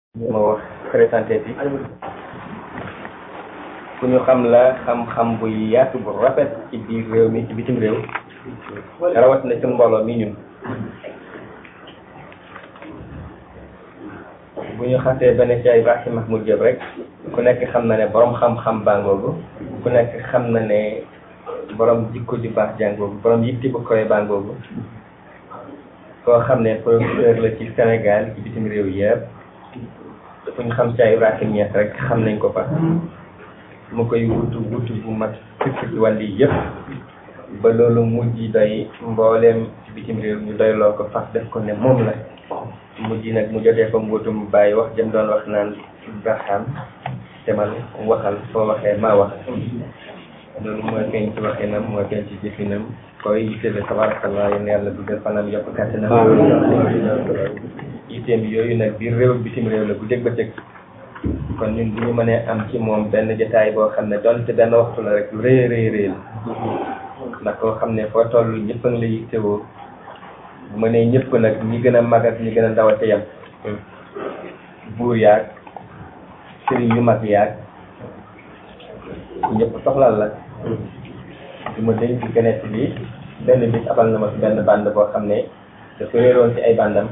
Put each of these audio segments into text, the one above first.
ma wax présenté bi ku ñu xam la xam-xam bu yaatu bu rafet ci biir réew mi ci bitim réew rawat na ci mbooloo mi ñun bu ñu xasee benn Cheikh Ibrahima Mahmoud Diop rek ku nekk xam na ne borom xam-xam bangoogu ku nekk xam na ne borom jikko ju baax jàngoogu borom yitti bu koy bangoogu koo xam ne professeur la ci Sénégal ci bitim réew yëpp fu ñu xam Cheikh Ibrahima Niass rek xam nañ ko fa mu koy wutu wutu bu mat fukki ci wàll yi yëpp ba loolu mujj doy mbooleem ci bitim réew ñu doy loo ko fas def ko ne moom la mujj nag mu jotee ko mbuutum bàyyi wax jëm doon wax naan Ibrahim demal waxal soo waxee maa wax loolu mooy feeñ ci waxinam mooy feeñ ci jëfinam koy yittele tabarakallah yéen yàlla dugal fanam yokk kàttanam yitteem yooyu nag biir réew bitim réew la bu dégg ba dégg kon ñun bu ñu mënee am ci moom benn jotaay boo xam ne donte benn waxtu la rek lu rëy rëy rëy la ndax koo xam ne foo toll ñëpp a ngi la yittewoo bu ma nee ñëpp nag ñi gën a mag ak ñi gën a ndaw a ca yam buur yaag sëriñ yu mag yaag ñëpp soxlal la du ma denc ci keneen bi benn bis abal na ma si benn bande boo xam ne dafa réeroon ci ay bandam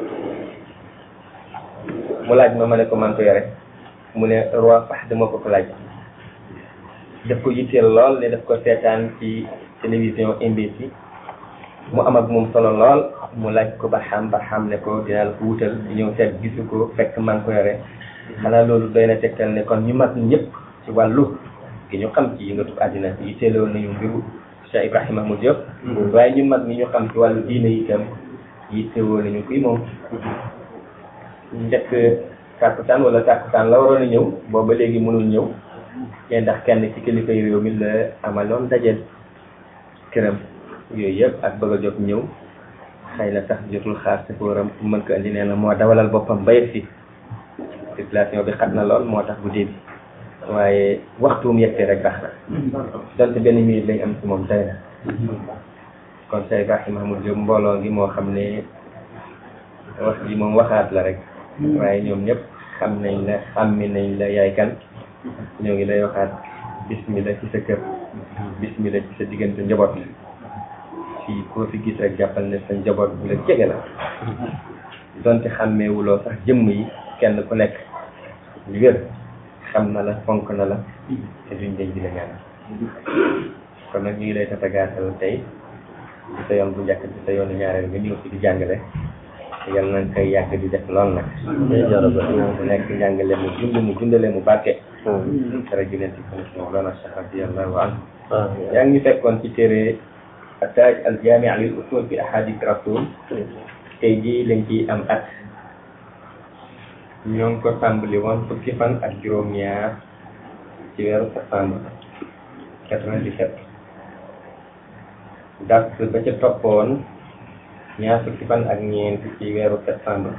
mu laaj ma ma ne ko man ko yore mu ne roi fax dama ko ko laaj daf ko yitteel lool ne daf ko seetaan ci télévision MBC mu am ak moom solo lool mu laaj ko ba xam ba xam ne ko dinaa la ko wutal di ñëw seet gisu ko fekk man ko yore xanaa loolu doy na tegtal ne kon ñu mag ñëpp ci wàllu gi ñu xam ci yëngatu àddina yitteeloon nañu mbiru Cheikh Ibrahima Mahmoud Diop waaye ñu mag ñi ñu xam ci wàllu diine itam yittewoo nañu kuy moom njëkk tàkkusaan wala tàkkusaan la waroon a ñëw booba léegi mënul ñëw te ndax kenn ci kilifa yi réew mi la amaloon dajeel këram yooyu yëpp ak bëgg a jot ñëw xëy na sax jotul xaar si fóoram pour mën ko indi nee na moo dawalal boppam ba yegg si circulation bi xat na lool moo tax guddi bi waaye waxtuum yegsee rek baax na donte benn minute lañ am ci moom doy na kon Cheikh Ibrahima Mahmoud Diop mbooloo ngi moo xam ne wax ji moom waxaat la rek waaye ñoom ñëpp xam nañ la xàmmi nañ la yaay kan ñoo ngi lay waxaat bismillah ci sa kër bismillah ci sa diggante njaboot fii koo fi gis rek jàppal ne sa njaboot bu la jege la donte xàmmeewuloo sax jëmm yi kenn ku nekk lu wér xam na la fonk na la te duñ dañ di la ñaan kon nag ñu ngi lay tatagaatal tey di sa yoon bu njëkk di sa yoonu ñaareel nga ñëw fi di jàngale yal nañ koy yàgg di def lool nag mu nekk njàngale mu dund mu dundale mu barke dara juneen ci kon Mawlana Cheikh radiyallahu anhu yaa ngi ñu fekkoon ci téere Taaj al Jaami' lil usul fi ahadith rasul tey jii lañ ciy am at ñoo ngi ko tàmbali woon fukki fan ak juróom-ñaar ci weeru septembre quatre-vingt-dix-sept dars ba ca toppoon ñaar fukki fan ak ñeent ci weeru septembre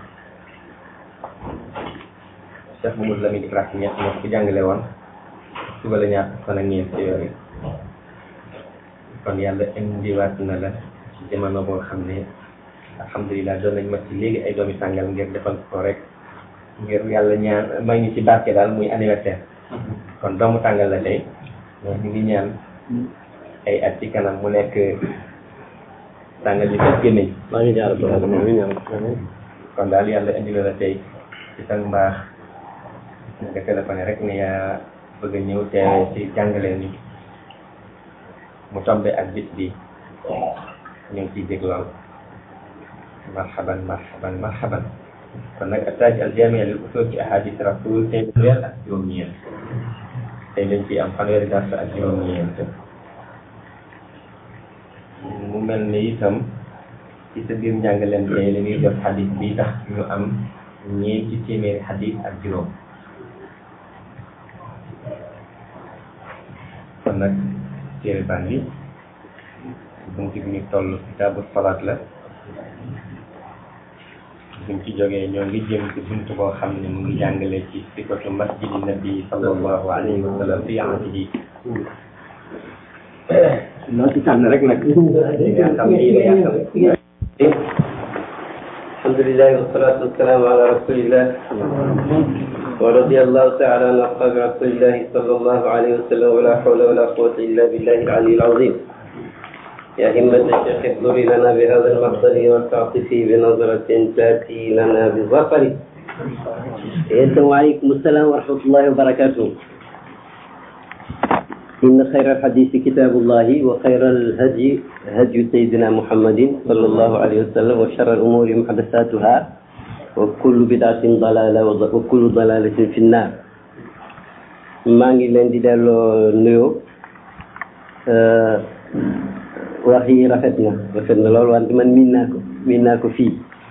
Cheikh Mamadou Lamine Ibrahima Niass moo ko jàngale woon suba la ñaar fukki fan ak ñeent ci weer yi kon yàlla indiwaat na la ci jamono boo xam ne alhamdulilah doon nañ ma ci léegi ay doomi tàngal ngir defal ko rek ngir yàlla ñaan may ñu ci barke daal muy anniversaire kon doomu tàngal la tey mais ñu ngi ñaan ay at ci kanam mu nekk tàngal yu fekk gémmiñ maa ngi ñaar ba maa ngi ñaar kon daal yàlla indi la tey ci sa mbaax nga téléphoné rek ne yaa bëgg a ñëw teewee ci jàngale ni mu tombe ak bis bi ñu ngi ciy dégg lool marhaban marhaban marhaban kon nag attaaj al jamia lil usul ci ahadith rasul tey weer ak juróom-ñeent tey dañ ciy am fanweeri dars ak juróom-ñeent mu mel ni itam ci sa biir njàngaleen tey la ñuy jot xadis bi tax ñu am ñeenti téeméeri xadis ak juróom kon nag téere baa ngi bunti bi ñu toll kitaabu salaat la buñ ci jógee ñoo ngi jëm ci bunt boo xam ne mu ngi jàngale ci sifatu masjidi nabi sallallahu alayhi wa sallam fi ahdihi loo ci tànn rek nag yaa xam lii la yaa xam الحمد لله والصلاة والسلام على رسول الله ورضي الله تعالى عن أصحاب رسول الله صلى الله عليه وسلم ولا حول ولا قوة إلا بالله العلي العظيم يا همة الشيخ احضري لنا بهذا المحضر والتعطفي بنظرة تأتي لنا بظفر السلام عليكم السلام ورحمة الله وبركاته إن خير الحديث كتاب الله وخير الهدي هدي سيدنا محمد صلى الله عليه وسلم وشر الأمور محدثاتها وكل بدعة ضلالة وكل ضلالة في النار maa ngi leen di delloo nuyoo wax yi rafet na rafet na loolu wante man miin naa ko miin naa ko fii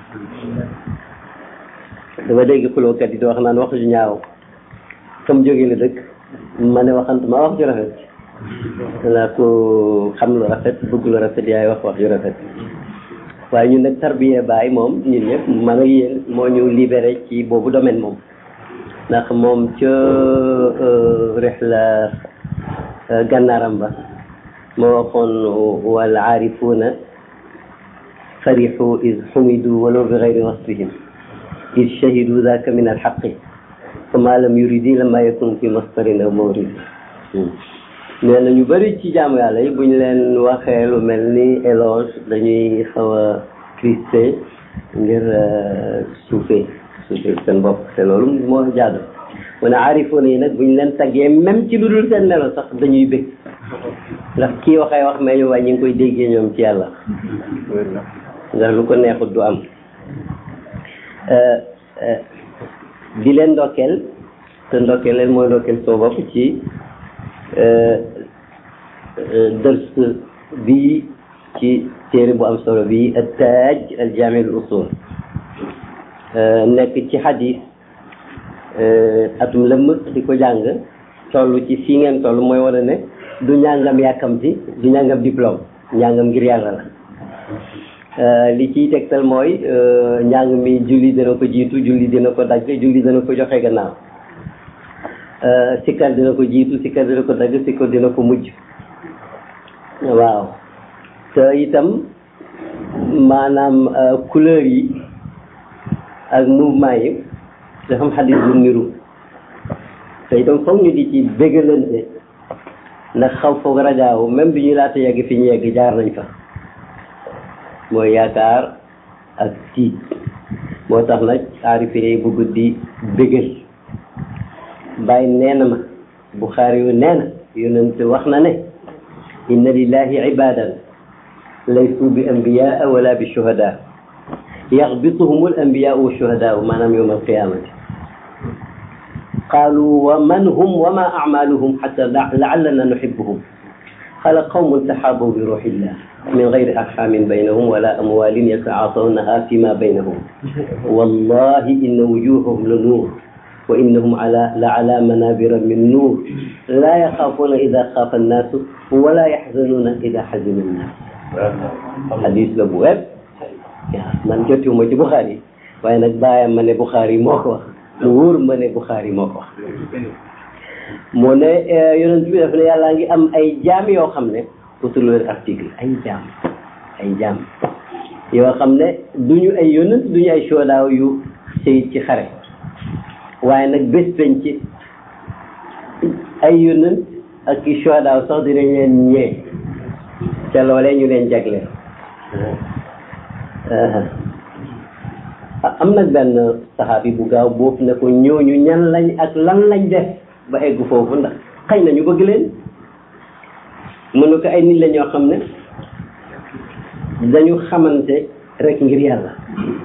dama dégg xulookat yi di wax naan wax ju ñaaw comme jóge la dëkk ma ne waxantuma wax ju rafet laa ko xam lu rafet bëgg lu rafet yaay wax wax ju rafet waaye ñun nag tarbiya baay moom ñun ñëpp man ak yéen moo ñu libéré ci boobu domaine moom ndax moom ca rihla gànnaaram ba moo waxoon wal aarifuuna farixu id xumidu walaw bi gayri wasfihim id shahidu daka min alxaqi fama lam yuridi lama yakun fi masdarin aw mawrid nee na ñu bëri ci jaamu yàlla yi bu ñu leen waxee lu mel ni éloge dañuy xaw a crispé ngir suufee suufee seen bopp te loolu moo jaadu mu ne aarifoona yi nag bu ñu leen taggee même ci lu dul seen melo sax dañuy bëgg ndax kii waxee wax mais ñu waaye ñu ngi koy déggee ñoom ci yàlla ndax lu ko neexut du am di leen ndokkeel te ndokkeel leen mooy ndokkeel soo bopp ci dërs bii ci téere bu am solo bii at-Taaj al-Jaami' al-Usuul nekk ci xadis atum lëmm di ko jàng toll ci fii ngeen toll mooy wane ne du ñàngam yàkkamti du ñàngam diplôme ñàngam ngir yàlla la li ciy tegtal mooy njàng mi julli dina ko jiitu julli dina ko dagg julli dina ko joxe gannaaw sikkar dina ko jiitu sikkar dina ko dagg sikkar dina ko mujj waaw te itam maanaam couleur yi ak mouvement yi dafa am xadis bu niru te itam foog ñu di ci bégalante ndax xaw foog rajaaw même bi ñu laata yegg fi ñu yegg jaar nañ fa mooy yaakaar ak tiit moo tax nag aarifee bu guddi bégal bàyyi nee na ma Buxaari yu nee na yonent wax na ne inna lillahi ibadan laysu bi ambiyaa wala bi shuhada yaxbituhum al ambiyaa wa shuhada maanaam yowm alqiyamati qaalu wa man hum wa ma acmaluhum xata laallana nuxibuhum qala qawmun taxaabaw bi ruuxillah min gayri arxamin baynahum wala amwalin yatacaatawnaha fima baynahum wallahi inna wujuhahum la nuur wa innahum ala la ala manabira min nuur la yaxaafuuna ida xaafa annaasu wala yaxzanuuna ida xazina annaas xadis la bu wér man jotiwuma ci Buxaari waaye nag bàyyam ma ne Buxaari moo ko wax mu wóor ma ne Buxaari moo ko wax moo ne yonent bi daf ne yàllaa ngi am ay jaam yoo xam ne utul leen article ay jaam ay jaam yoo xam ne duñu ay yonent duñu ay soodaaw yu sëy ci xare waaye nag bés peñ ci ay yonent ak i soodaaw sax dinañ leen ñee ca loolee ñu leen jagleel am nag benn saxaabi bu gaaw boobu ne ko ñooñu ñan lañ ak lan lañ def ba egg foofu ndax xëy na ñu bëgg leen mu ne ko ay nit la ñoo xam ne dañu xamante rek ngir yàlla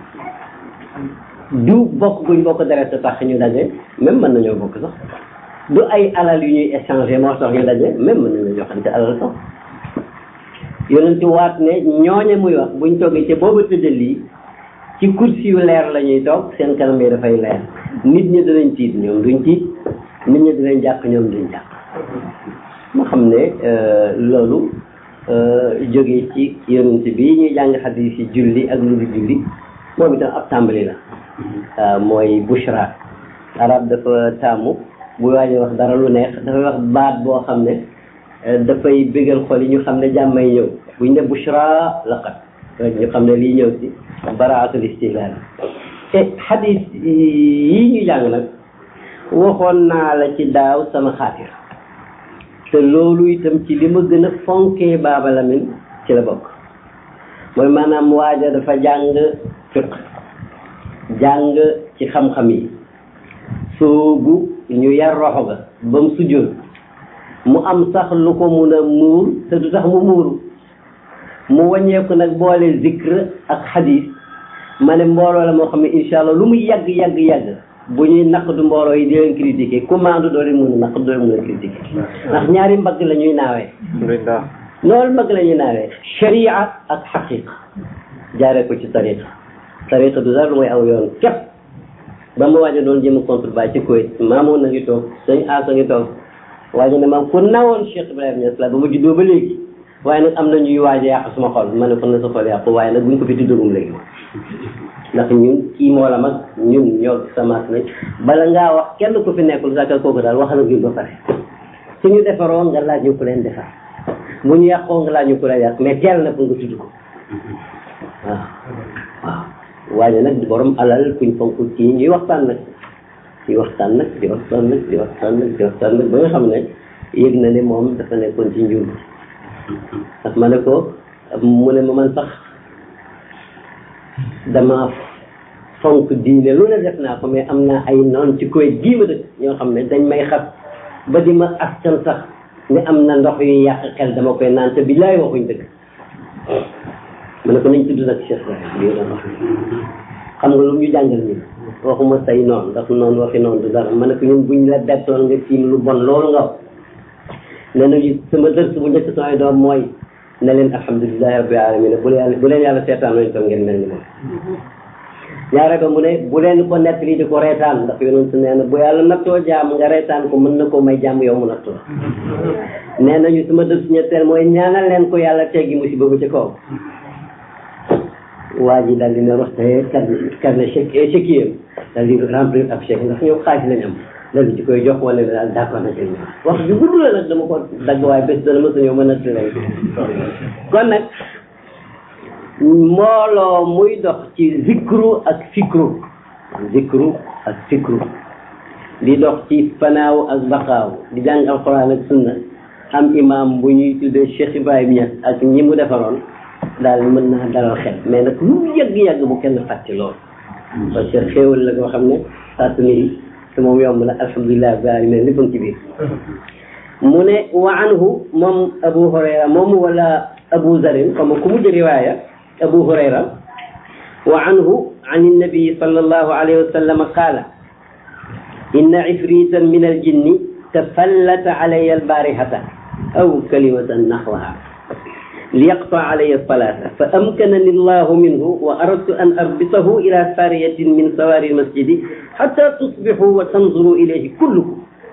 du bokk guñ bokk deret tax ñu daje même mën nañoo bokk sax du ay alal yu ñuy échanger moo tax ñu daje même mën nañoo joxante alal sax yonent waat ne ñooñe muy wax buñ toggee ca booba tëddal lii ci kursi yu leer la ñuy toog seen kanam yi dafay leer nit ñi dinañ tiit ñoom duñ tiit nit ñi dinañ jàq ñoom duñ jàq ma xam ne loolu jógee ci yonent bi ñuy jàng xadis yi julli ak lu dul julli moom itam ab tàmbali la waaw mooy bushra arab dafa taamu bu waajee wax dara lu neex dafay wax baat boo xam ne dafay bégal xol yi ñu xam ne jàmmay ñëw buñ ne bushra laqat rek ñu xam ne lii ñëw si baraatul istihlaal te xadis yi ñu jàng nag waxoon naa la ci daaw sama xaatir te loolu itam ci li ma gën a fonkee Baaba Lamin ci la bokk mooy maanaam waaja dafa jàng fiq jàng ci xam-xam yi soobu ñu yar roxo ga ba mu sujjoon mu am sax lu ko mun a muur te du tax mu muuru mu wàññeeku nag boole zikr ak xadis ma ne mbooloo la moo xam ne incha allah lu mu yàgg yàgg yàgg bu ñuy naq du mbooloo yi di leen critiquer commande doo leen mun a naq doo leen mun a critiquer ndax ñaari mbagg la ñuy naawee loolu mbagg la ñuy naawee sharia ak xaqiqa jaaree ko ci tariqa tariqa du dara lu mooy aw yoon képp ba ma waajo doon jëm contre ba ci Kuwait maamoon na ngi toog sëñ Asa ngi toog waajo ne maam ku nawoon Cheikh Ibrahima Niass la ba ma juddoo ba léegi waaye nag am na ñuy waaj a yàq suma xol ma ne kon na sa xol yàqu waaye nag buñ ko fi tuddagum léegi ndax ñun kii moo la mag ñun ñoo samaat nañ bala ngaa wax kenn ku fi nekkul sàkkal kooku daal waxal ak ñun ba pare suñu defaroo nga laaj ñu ku leen defar bu ñu yàqoo nga laaj ñu ku leen yàq mais teel na pour nga tudd ko waaw waaw waaye nag di borom alal kuñ fonk kii ñuy waxtaan nag ñuy waxtaan nag di waxtaan nag di waxtaan nag di waxtaan nag ba nga xam ne yëg na ne moom dafa nekkoon ci njur ndax ma ne ko mu ne ma man sax dama fonk diine lu ne def naa ko mais am naa ay noon ci koy gii ma dëkk ñoo xam ne dañ may xas ba di ma askan sax ne am na ndox yu yàq xel dama koy naan te billaay waxuñ dëgg ma ne ko nañ tudd nag Cheikh Ibrahima lii doon wax xam nga lu ñu jàngal ñun waxuma say noonu ndax noonu waxi noonu du dara ma ne ko ñun buñ la bettoon nga tiim lu bon loolu nga wax nee nañu sama dërs bu njëkk samay doom mooy ne leen alhamdulilahi rabbil alamin bu leen bu leen yàlla seetaan lañu toog ngeen mel ni moom ñaare ba mu ne bu leen ko nettali di ko reetaan ndax yonent nee na bu yàlla nattoo jaam nga reetaan ko mën na koo may jàmm yow mu nattoo nee nañu sama dërs ñetteel mooy ñaanal leen ko yàlla teggi musiba bu ci kaw waa ji daal di ne wax te carnet carnet chèque chèque yam daal di remplir ab chèque ndax ñoom xaalis lañ am daal di ci koy jox wala ne daal d'accord na ci wax ju gudd la nag dama ko dagg waaye bés dana mos a ñëw mën a leen kon nag mbooloo muy dox ci zikru ak fikru zikru ak fikru di dox ci fanaaw ak baqaaw di jàng alquran ak sunna am imam bu ñuy tuddee Cheikh Ibrahima Niass ak ñi mu defaroon daal mën naa dalal xel mais nag lu yàgg-yàgg bu kenn fàtte lool parce que xéewal la koo xam ne fàtt ni te moom yomb na alhamdulilah rabbil alamin lépp ci biir mu ne wa anhu moom abu hurayra moom wala abu zarin comme ku mujj riwaaya abu hurayra wa anhu an النبي صلى الله عليه وسلم قال إن عفريتا من الجن تفلت علي البارحة أو كلمة نحوها ليقطع علي الصلاة فأمكنني الله منه وأردت أن أربطه إلى سارية من سواري المسجد حتى تصبحوا وتنظروا إليه كلكم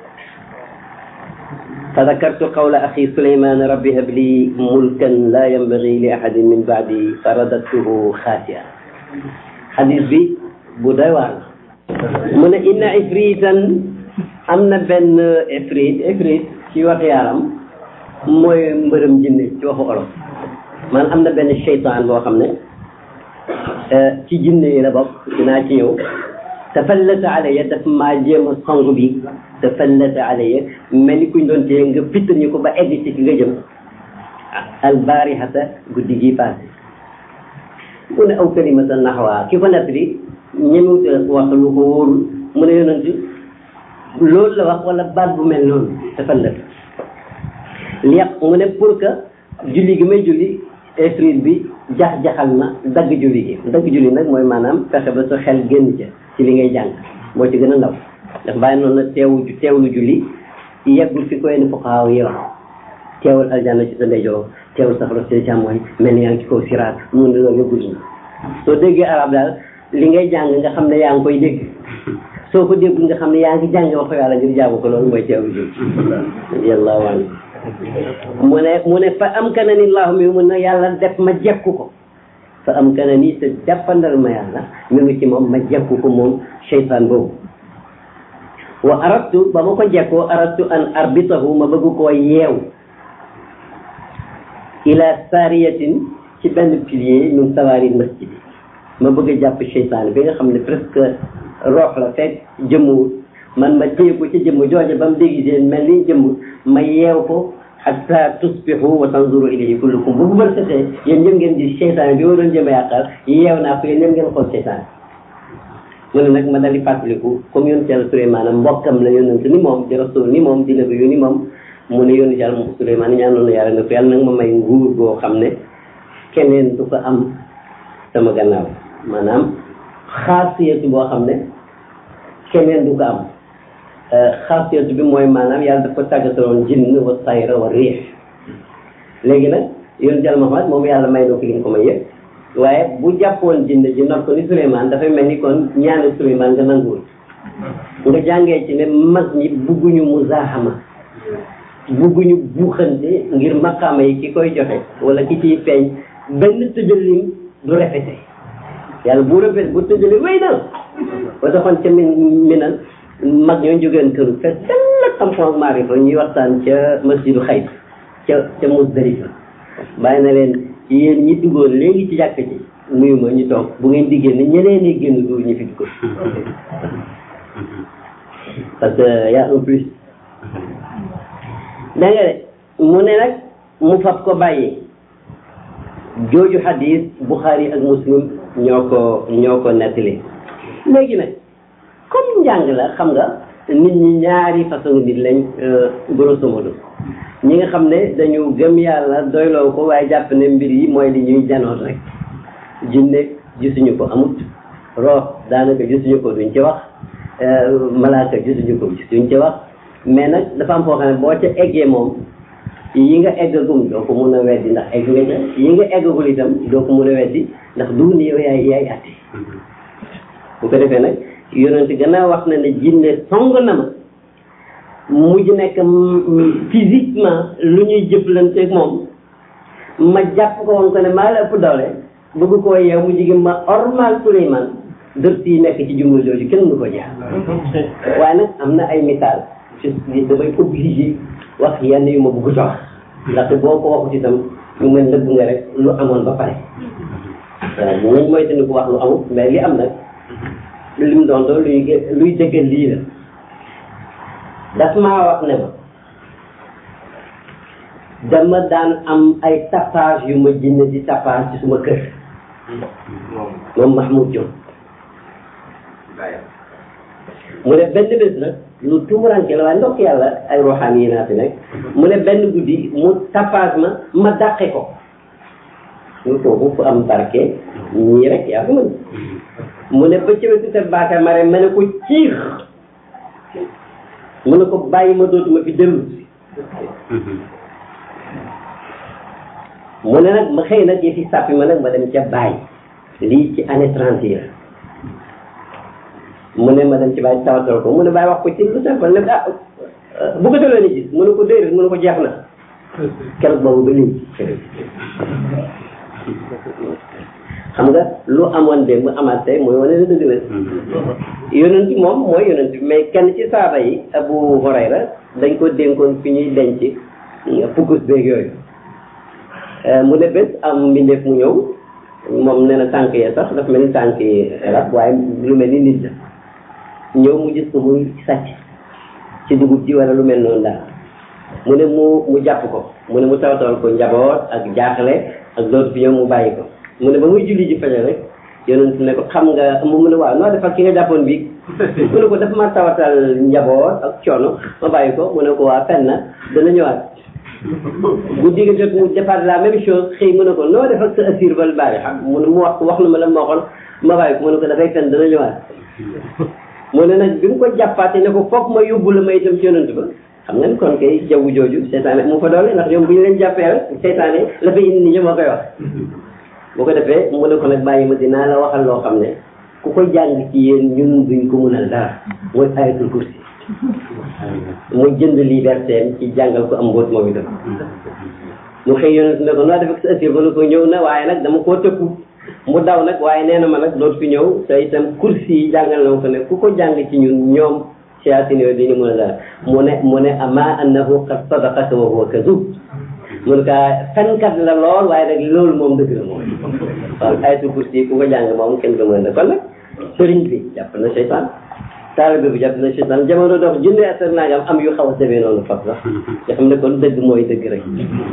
فذكرت قول أخي سليمان ربي هب لي ملكا لا ينبغي لأحد من بعدي فرددته خاسئا حديث بي بدوان من إن عفريتا أمنا بن عفريت عفريت في وقيارم mooy mbërëm jinne ci waxu olof man am na benn seytaan boo xam ne ci jinne yi la bokk dinaa ci ñëw tafallata alayya daf maa jéem a song bi tafallata alayya mel ni kuñ doon téye nga fittal ñu ko ba egg ci ki nga jëm albarihata guddi gi passé mu ne aw kalimatan naxwaa ki ko nett li ñemewut wax lu ko wóorul mu ne yonent loolu la wax wala baat bu mel noonu tafallata li yàq mu ne pour que julli gi may julli esprit bi jax-jaxal na dagg julli gi dagg julli nag mooy maanaam fexe ba sa xel génn ca ci li ngay jàng moo ci gën a ndaw ndax bàyyi noonu na teewu teewlu julli yeggul fi koy ni fuqaaw yi wax teewul aljanna ci sa ndeyjoor teewul saxla ci càmmooñ mel ni yaa ngi ci kaw siraat mun ne loolu yëggul na soo déggee arab daal li ngay jàng nga xam ne yaa ngi koy dégg soo ko déggul nga xam ne yaa ngi jàng waxu yàlla ngir jaamu ko loolu mooy teewlu julli yàlla waan mu ne mu ne fa am kana ni laahu mi mun na yàlla def ma jekku ko fa am kana ni te jàppandal ma yàlla mi ngi ci moom ma jekku ko moom seytaan boobu wa aradtu ba ma ko jekkoo aradtu an arbitahu ma bëgg koo yeew ila sariyatin ci benn pilier min sawaari masjid ma bëgg a jàpp seytaane bi nga xam ne presque roox la fekk jëmmuwul man ma téye ko ci jëmm jooje ba mu déguisé mel ni jëmm ma yeew ko hatta tusbihu wa tanzuru ilayhi kullukum bu bër setee yéen ñëpp ngeen di seytaane bi waroon jëm a yàqal yeew naa ko yéen ñëpp ngeen xool seytaane mu ne nag ma dal di fàttaliku comme yonent yàlla Suleymaan mbokkam la yonent ni moom di rasul ni moom di nabi yu ni moom mu ne yonent yàlla moom Suleymaan ñaanoon na yàlla ne ko yàlla nag ma may nguur goo xam ne keneen du ko am sama gannaaw maanaam xaasiyatu boo xam ne keneen du ko am xaasiyatu bi mooy maanaam yàlla daf ko tàggataloon jinn wa sayra wa riix léegi nag yonent yàlla Muhammad moom yàlla may na ko li nga ko may yëpp waaye bu jàppoon jinn ji not ko ni Suleymaan dafay mel ni kon ñaanu Suleymaan nga nanguwul nga jàngee ci ne mag ñi bugguñu muzaahama bugguñu buuxante ngir maqaama yi ki koy joxe wala ki ciy feeñ benn tëjalin du répété yàlla bu répété bu tëjali wéy na ba taxoon ca min minal mag ñoo jógeen këru fe dell xam-xam ak maarifa ñuy waxtaan ca masjidu xayt ca ca Musdalifa bàyyi na leen yéen ñi duggoon léegi ci jàkk ci nuyu ma ñu toog bu ngeen di génn ñeneen ñi génn du ñu fi dugg parce que y a un plus da nga de mu ne nag mu fab ko bàyyi jooju xadis Buxaari ak Muslim ñoo ko ñoo ko nettali léegi nag comme njàng la xam nga nit ñi ñaari façon nit lañ grosso modo ñi nga xam ne dañu gëm yàlla doyloo ko waaye jàpp ne mbir yi mooy li ñuy janoot rek jinne gisuñu ko amut roox daanaka gisuñu ko duñ ci wax malaaka gisuñu ko duñ ci wax mais nag dafa am foo xam ne boo ca eggee moom yi nga eggagum doo ko mun a weddi ndax egg nga ca yi nga eggagul itam doo ko mun a weddi ndax du ni yow yaay yaay atte bu ko defee nag yonent gannaaw wax na ne jinne song na ma mujj nekk physiquement lu ñuy jëflanteeg moom ma jàpp ko woon ko ne maa la ëpp doole bëgg koo yeew mu jigi ma ormal Suleymaan dërt yi nekk ci jumla jooju kenn du ko jaar waaye nag am na ay misaal damay obligé wax yenn yu ma bëgg a wax ndaxte boo ko waxut itam ñu mel nëbb nga rek lu amoon ba pare waaw bu nañ mooy tandi ko wax lu amut mais li am nag li mu doon doon luy luy dëggal lii la daf maa wax ne ma dama daan am ay tapage yu ma jënd di tapage ci suma kër moom Mahmoud Diop mu ne benn bés nag lu tumuranke la waaye ndokk yàlla ay roxaan yi naa fi nekk mu ne benn guddi mu tapage ma ma dàqe ko ñu foofu fu am barke ñii rek yaa ko mën mu ne ba ci wetu te baaka ma rek ma ne ko ciix mu ne ko bàyyi ma dootuma fi dellu mu ne nag ma xëy nag yëfi sàppi ma nag ma dem ca bàyyi lii ci année trente yi mu ne ma dem ci bàyyi tawatal ko mu ne bàyyi wax ko ci lu simple ne ah bu ko delloo ni gis mu ne ko déedéet mu ne ko jeex na keroog boobu ba léegi xam nga lu amoon démb amaat tey mooy wane ne dëgg la yonent moom mooy yonent bi mais kenn ci saaba yi Abu Hurayra dañ ko dénkoon fi ñuy denc pukkus beeg yooyu mu ne bés am mbindeef mu ñëw moom nee na tànk ya sax dafa mel ni tànk yi rab waaye lu mel ni nit la ñëw mu gis ko muy sàcc ci dugub ji wala lu mel noonu daal mu ne mu mu jàpp ko mu ne mu tawtal ko njaboot ak jaaxle ak dootu fi ñëw mu bàyyi ko mu ne ba muy julli ji fajar rek yonent ne ko xam nga mu ne waaw noo defal ki nga jàppoon bii mu ne ko dafa ma tawatal njaboot ak coono ma bàyyi ko mu ne ko waa fen na dana ñëwaat guddi gi jot mu defaat la même chose xëy mu ne ko noo def ak sa assir bal bàyyi xam mu ne mu wax wax na ma la ma waxoon ma bàyyi ko mu ne ko dafay fen dana ñëwaat mu ne nag bi mu ko jàppaate ne ko foog ma yóbbu la may dem ci yonent ba xam nga ni kon kay jaww jooju seytaane mu fa doole ndax ñoom bu ñu leen jàppee rek seytaane la fa indi ni moo koy wax bu ko defee mu ne ko nag bàyyi ma dinaa la waxal loo xam ne ku ko jàng ci yéen ñun duñ ko mënal dara mooy ayatul kursi mu jënd liberté ci jàngal ko am mbóot moom itam mu xëy yonent ne ko noo def ak sa assir ba ne ko ñëw na waaye nag dama koo tëkku mu daw nag waaye nee na ma nag dootu fi ñëw te itam kursi yi jàngal na ko ne ku ko jàng ci ñun ñoom siyaasin yooyu dañu mën a dara mu ne mu ne ama annahu qad sadaqaka wa huwa kadub mun kaa fenkat la lool waaye nag loolu moom dëgg la moom waaw ayatul kursi ku ko jàng moom kenn ko mën a kon nag sëriñ bi jàpp na seytaan taalibe bi jàpp na seytaan jamono dox junne at ak nangam am yu xaw a demee noonu fab sax nga xam ne kon dëgg mooy dëgg rek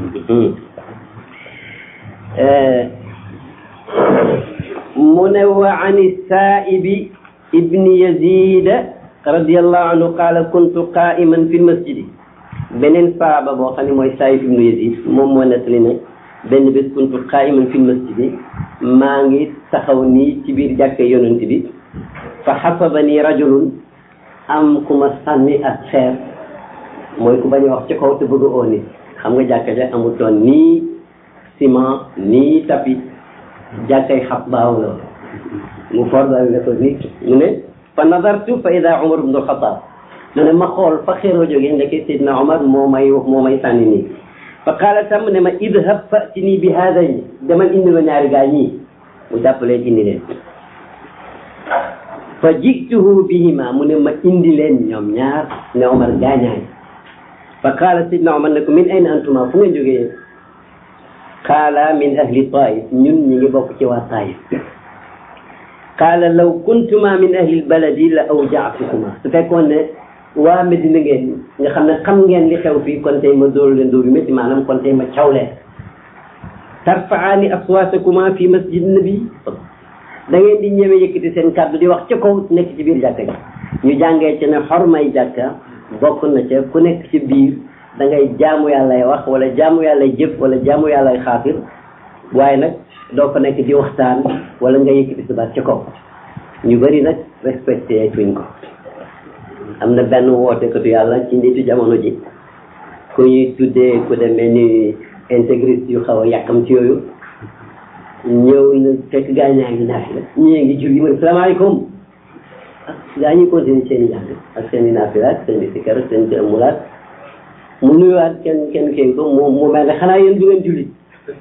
mu ne wa ani saibi ibni yazida radiallahu anhu qala kuntu qaiman fi lmasjidi beneen saaba boo xam ne mooy saib ibnu yazid moom moo nettali ne benn bés kuntu qaiman fi lmasjidi maa ngi taxaw nii ci biir jàkke yonent bi fa xasabani rajulun am ku ma sànni ak xeer mooy ku bañ a wax ci kaw te bëgg oo nit xam nga jàkka ja amutoon nii ciment nii tapis jàkkay xab baaw la mu fordal ne ko nii mu ne fa nadartu fa ida umar ibnu alxataab mu ne ma xool fa xeeroo jógee ndeke sidna omar moo may moo may sànni nii fa qaala tam ne ma idhab fatini bi haadayn demal indi ma ñaari gaa ñii mu jàppaleen indi leen fa jituhu bihima mu ne ma indi leen ñoom ñaar ne omar gaañaay fa qaala sidna omar ne ko min ayna antuma fu ngeen jógee qaala min ahli taif ñun ñi ngi bokk ci waa taif qaala law kuntuma min ahli lbaladi la awjaatukuma su fekkoon ne waa Medina ngeen nga xam ne xam ngeen li xew fii kon tey ma dóor leen dóor yu métti maanaam kon tey ma caw leen tarfaani aswaatakuma fi masjid nabi da ngeen di ñëwee yëkkati seen kàddu di wax ca kaw nekk ci biir jàkka ji ñu jàngee ci ne xormay jàkka bokk na ca ku nekk ci biir da ngay jaamu yàllay wax wala jaamu yàllay jëf wala jaamu yàllay xaafir waaye nag doo fa nekk di waxtaan wala nga yëkkati sa baat ca kaw ñu bëri nag respecté tuñ ko am na benn wootekatu yàlla ci nitu jamono ji ku ñuy tuddee ku demee ni intégriste yu xaw a yàkkam ci yooyu ñëw na fekk gaa ñaa ngi naafi la ñii ngi julli mu ne salaamaaleykum gaa ñi continuer seen i jàng ak seen i naafila ak seen i sikkar ak seen i amulaat mu nuyuwaat kenn kenn kii ko mu mu mel ne xanaa yéen du ngeen julli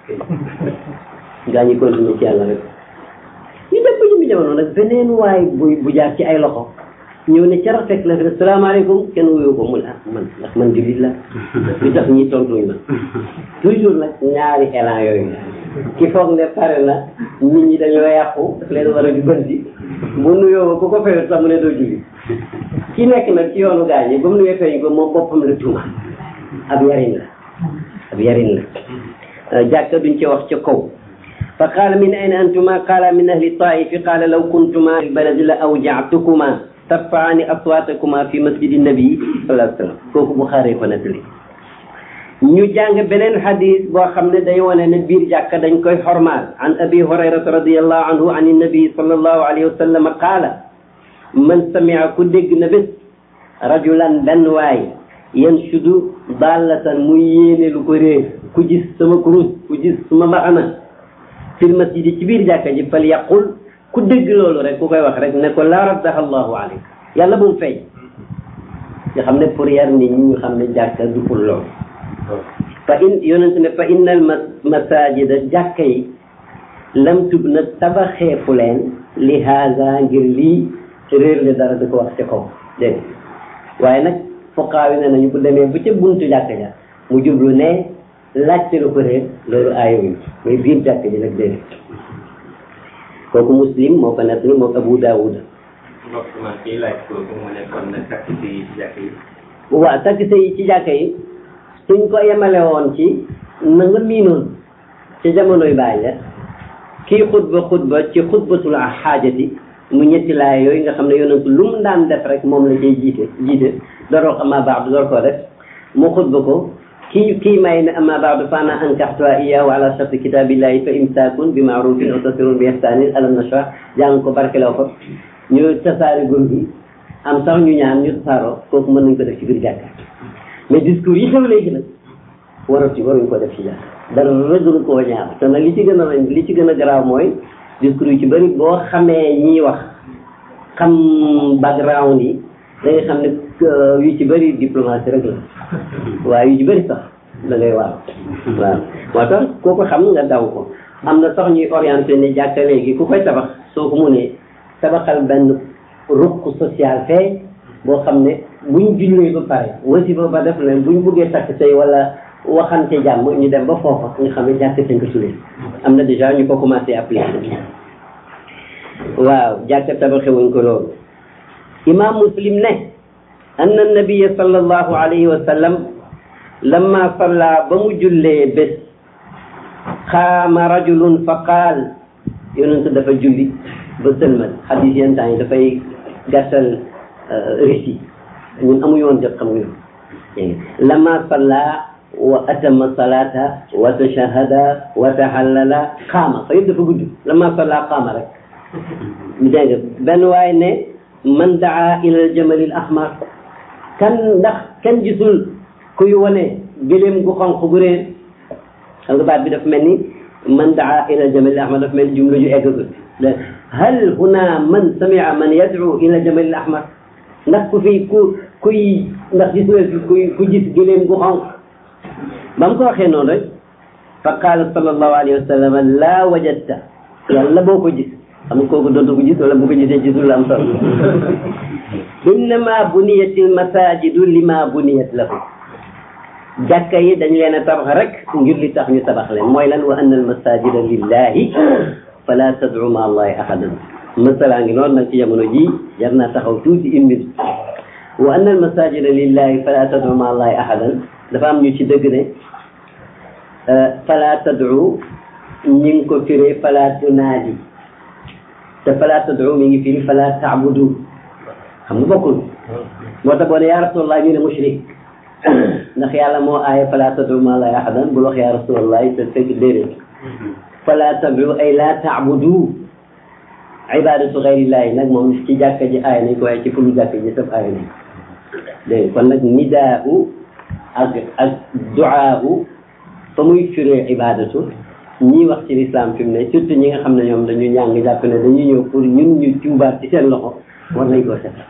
gaa ñi continuer ci yàlla rek ñu dem ba jëmmi jamono nag beneen waay bu bu jaar ci ay loxo ñëw ne ca rafet la fi ne salaamaaleykum kenn wuyu ko mu ne ah man ndax man jullit la li tax ñi tontuñ la toujours nag ñaari élan yooyu ki foog ne pare na nit ñi dañoo yàqu daf leen war a jubbanti bu nuyoo ku ko fayut sax mu ne doo julli ki nekk nag ci yoonu gaañ yi ba mu nuyoo feeñ ko moom boppam la tuuma ab yarin la ab yarin la jàkka duñ ci wax ca kaw fa qaala min ayna antuma qaala min ahli taifi qaala law kuntuma fi baladi la awja'tukuma tarfaani aswaatakuma fi masjidi nabi sallallahu alayhi wa sallam kooku Buxaari ko nettali ñu jàng beneen xadis boo xam ne day wane ne biir jàkka dañ koy xormaal an abi hurayrata radiallahu anhu an nabi sallallahu alayhi wa sallam qaala man samia ku dégg na bés rajulan benn waay yanshudu dallatan muy yéene lu ko réer ku gis sama kurus ku gis sama mbaxana fil masjidi ci biir jàkka ji fal yaqul ku dégg loolu rek ku koy wax rek ne ko la raddaha allahu alayk yàlla bu mu feeñ nga xam ne pour yar nit ñi ñu xam ne jàkka du pour loolu fa in yonent ne fa innal masajida jàkka yi lam tub na tabaxeefu leen li haada ngir lii réer le dara di ko wax ca kaw dégg waaye nag fuqaawi ne nañu bu demee bu ca buntu jàkka ja mu jublu ne laajte lu ko réer loolu aayowuñ mais biir jàkka ji nag dégg kooku muslim moo ko nettali moo abu daawuda mbokk man kii laaj kooku mu ne kon nag takk yi ci jàkk yi waaw takk yi ci jàkka yi suñ ko yemale woon ci na nga miinoon ci jamonoy bàyyi la kii xutba xutba ci xutbatul xaajati mu ñetti laay yooyu nga xam ne yonentu lu mu daan def rek moom la cay jiite jiite dooroo ko amma baax du door koo def mu xutba ko kii kii may ne amma ba'du fa ana ankaxtuha iyyahu ala sharti kitabillahi fa imsakun bi ma'rufin aw tasrihun bi ihsanin alam nashrah jàng ko barkeloo ko ñu tasaare gur gi am sax ñu ñaan ñu tasaaroo kooku mën nañ ko def ci biir jàkka mais discours yi xew léegi nag warati waruñ ko def ci jàkka dara rëgul koo ñaaw te nag li ci gën a li ci gën a garaaw mooy discours yi ci bëri boo xamee ñiy wax xam background yi da nga xam ne yu ci bëri diplomatie rek la waaye yu ci bëri sax da ngay waaw waaw moo tax kooku xam nga daw ko am na sax ñuy orienté ne jàkka léegi ku koy tabax soo ko munee tabaxal benn ruq social fee boo xam ne buñ jullee ba pare wasi ba ba def leen buñ buggee takk say wala waxante jàmm ñu dem ba foofa nga xam ne jàkk sañ ko tuddee am na déjà ñu ko commencé appliquer waaw jàkk tabaxewuñ ko loolu imam muslim ne anna nabiyya sallallahu alayhi wa sallam lamma salla ba mu jullee bés xaama rajulun fa qaal yonent dafa julli ba sëlmal xadis yenn temps yi dafay gàttal récit ñun amuñu woon jot xam nga lamma salla wa atama salata wa tashahada wa tahallala xaama fa yëpp dafa gudd lamma salla xaama rek dégg nga benn waay ne man daa ila aljamal al ahmar kan ndax kenn gisul kuy wane gëléem gu xonq gu réer xam nga baat bi dafa mel ni man daa ila aljamal al ahmar dafa mel ni jumla ju eggagul hal huna man samia man yad'u ila aljamal al ahmar ndax ku fi ku kuy ndax gis nga fi kuy ku gis gëléem gu xonq ba mu ko waxee noonu rek fa qaala sallallahu alayhi wa sallam laa wajadta yàlla boo ko gis xam nga kooku dootu ko gis wala bu ko gisee gisul la am solo innama buniyatil masajidu lima buniyat lahu jàkka yi dañ leen a tabax rek ngir li tax ñu tabax leen mooy lan wa anna al masajida lillahi fala tad'u ma allahi ahadan masalaa ngi noonu nag ci jamono ji jar naa taxaw tuuti une minute wa anna al masajida lillahi fala tad'u ma allahi ahadan dafa am ñu ci dëgg ne fala tad'u ñi ngi ko firee fala tunaadi te fala tad'u mi ngi firi fala ta'budu xam nga bokkul moo tax boo ne yaa rasulallah ñu ne mushrik ndax yàlla moo aaye fala tad'u ma allahi ahadan bul wax yaa rasulallah te fekk déedéet fala tad'u ay la ta'budu ibadatu ghayrillahi nag moom ci jàkka ji aay nañ ko waaye ci fulu jàkka ji saf aay nañ dégg kon nag nidaa'u ak ak du'aa'u fa muy firee ibadatu ñii wax ci lislaam fi mu ne surtout ñi nga xam ne ñoom dañu ñàng jàpp ne dañuy ñëw pour ñun ñu tuubaat ci seen loxo war nañ koo set